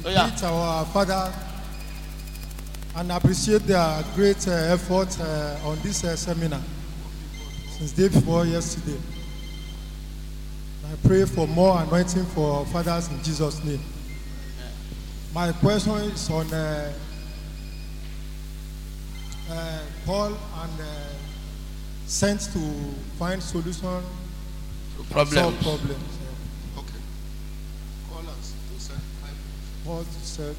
Oh, yeah. greet our father and appreciate their great uh, effort uh, on this uh, seminar since day before yesterday. I pray for more anointing for our fathers in Jesus' name. My question is on uh, uh, Paul and uh, sent to find solution solve Problems. problems. uh, Okay. Call us to send five minutes. Paul said,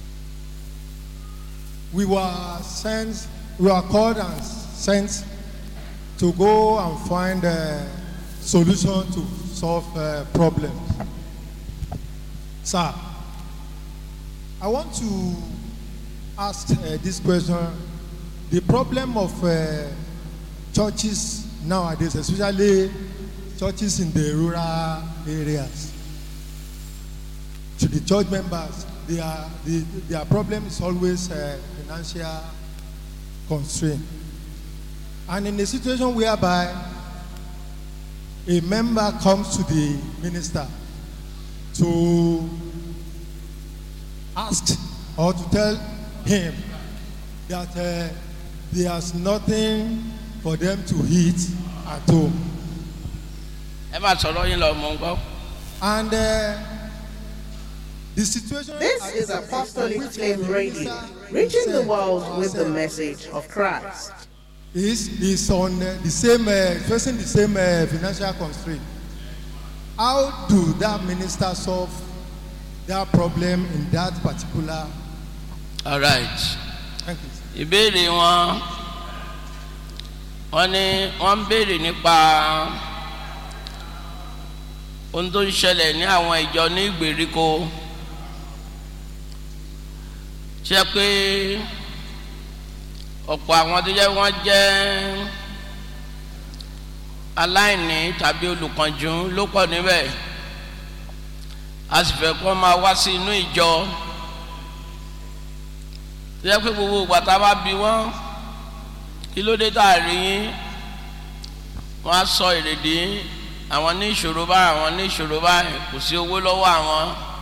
we were sent, we were called and sent to go and find a solution to solve uh, problems. Sir, I want to ask uh, this question. The problem of uh, churches nowadays, especially churches in the rural areas, to the church members, their, the, their problem is always uh, financial constraint. And in a situation whereby a member comes to the minister to ask or to tell him that uh, there's nothing for them to eat at home. ẹ máa sọ̀rọ̀ yín lọ mọ̀ ń gbọ́. And uh, the situation. This at is the- Apostolic which Flame the Radio, minister reaching the said world was, with the uh, message of Christ. Is is on uh, the same uh, facing the same uh, financial constraint. How do that minister solve that problem in that particular? all right. Thank you. sir. ìbéèrè wọn wọn ní wọn ń béèrè nípa ohun tó ń ṣẹlẹ̀ ní àwọn ìjọ ní ìgbèríko ṣe pé ọ̀pọ̀ àwọn tó jẹ́ wọ́n jẹ́ aláìní tàbí olùkànjú ló pọ̀ níbẹ̀ a sì fẹ́ kó máa wá sí inú ìjọ tó yẹ pé gbogbo ìgbà tá a bá bi wọ́n kí ló dé tá a rí yín wọ́n á sọ èrèdí àwọn ní ìṣòro báyìí àwọn ní ìṣòro báyìí kò sí owó lọ́wọ́ àwọn